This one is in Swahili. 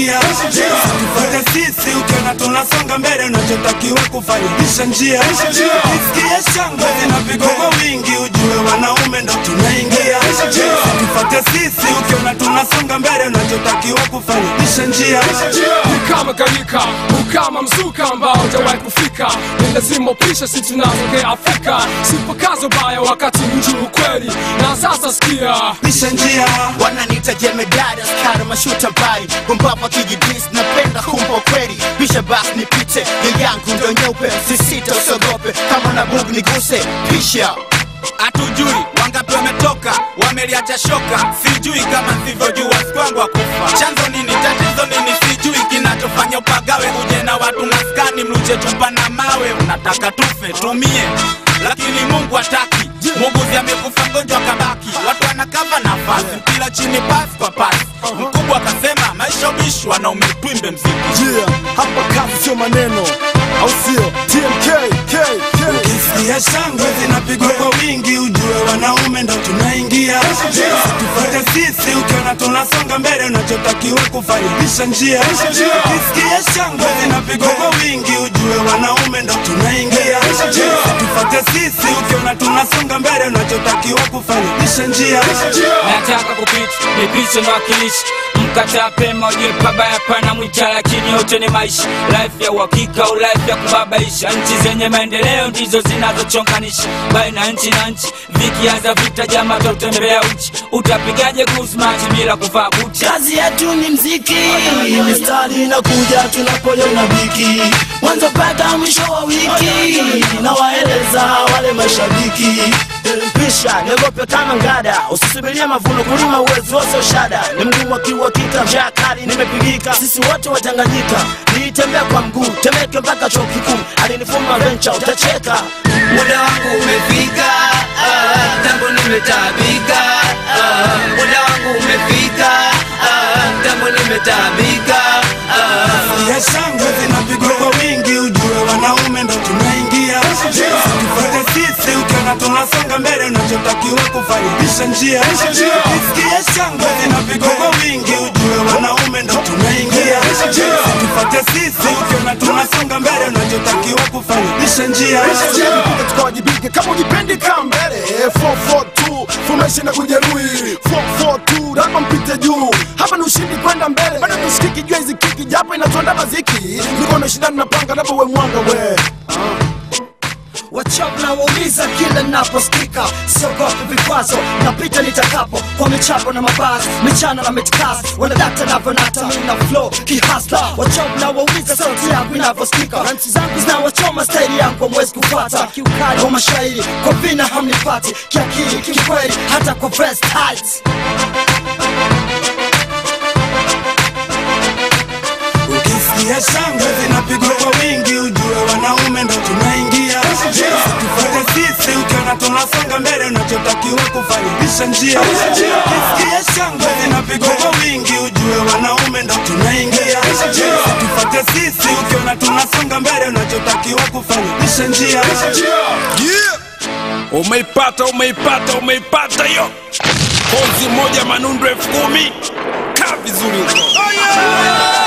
tunaingia tufuate sisi ukiona tunasonga mbele unachotakiwa kufanya pisha njia isikie shangwe zinapigwa kwa wingi ujue wanaume ndo tunaingia tufuate sisi ukiona tunasonga mbele unachotakiwa kufanya pisha njia ni kama gharika ukama mzuka ambao hujawahi kufika ni lazima upishe si tunatokea afrika sipakazo baya wakati mji ukweli na sasa sikia pisha njia wananita jemedari askari mashuta mbali gombapa kijidis napenda kumpa kweli bisha basi nipite ya yangu ndo nyeupe sisita usiogope kama na bugu niguse pisha hatujui wangapi wametoka wameliacha shoka sijui kama sivyojua sikwangu akufa chanzo nini tatizo nini sijui kinachofanya upagawe uje na watu maskani mluje chupa na mawe unataka tufe tumie lakini mungu hataki muuguzi amekufa mgonjwa kabaki watu wanakava nafasi mpira chini pasi kwa pasi mkubwa akasema maisha ubishi wanaume twimbe mziki yeah, hapa kazi sio maneno au sio tmk k k Ukisikia shangwe zinapigwa kwa wingi, ujue wanaume ndo tunaingia. Tufuate sisi, ukiona tunasonga mbele, unachotakiwa kufanya pisha njia. Ukisikia shangwe zinapigwa kwa wingi, ujue wanaume ndo tunaingia. Tufuate sisi, ukiona tunasonga mbele, unachotakiwa kufanya pisha njia. nataka kupita nipishe na wakilishi mkataa pema ujue pabaya pana mwita lakini yote ni maisha life ya uhakika au life ya kubabaisha nchi zenye maendeleo ndizo zinazochonganisha baina nchi na nchi vikianza vita jama tautembea uchi utapigaje kusmati bila kuvaa buti kazi yetu ni mziki mistari inakuja tunapoiona biki mwanzo mpaka mwisho wa wiki nawaeleza wale mashabiki pisha niogope kama ngada usisubiria mavuno kulima uwezi wose ushada ni mgumu akiuhakika njaa kali nimepigika sisi wote watanganyika niitembea kwa mguu temeke mpaka chuo kikuu alinifuma vencha utacheka muda wangu umefika ah, tangu nimetabika ah, muda wangu umefika ah, tangu nimetabika ah. ya shangwe zinapigwa kwa wingi, ujue wanaume ndo tunaingia. Tufuate sisi, ukiona tunasonga mbele, unachotakiwa kufanya pisha njia. Isikie shangwe zinapigwa kwa wingi, ujue wanaume ndo tunaingia. Tufuate sisi, ukiona tunasonga mbele, unachotakiwa kufanya pisha njia. Tukipiga tukawajibike kama ujipendi kaa mbele 442 formation na kujeruhi 442 lazima mpite juu hapa ni ushindi kwenda mbele bado tusikiki jua hizi kiki japo inatuanda maziki mikono shindani na panga labda we mwanga we wachap na wauliza kila naposikika siogopi vikwazo napita nitakapo kwa michapo na mabasi michana na mitkas wanadakta navyonata mina flow kihasla wachap na wauliza sauti yangu inavyosikika ranchi zangu zinawachoma staili yangu mwezi kufata kiukali wa mashairi kwa vina hamnipati kiakili kikweli hata kwa vest tight Ukisikia shangwe zinapigwa kwa wingi, ujue wanaume ndo tunaingia. Tufuate sisi, ukiona tunasonga mbele, unachotakiwa kufanya pisha njia. Ukisikia shangwe zinapigwa kwa wingi, ujue wanaume ndo tunaingia. Tufuate sisi, ukiona tunasonga mbele, unachotakiwa kufanya pisha njia. Yeah. Umeipata, umeipata, umeipata hiyo konzi moja manundu elfu kumi kaa vizuri huko.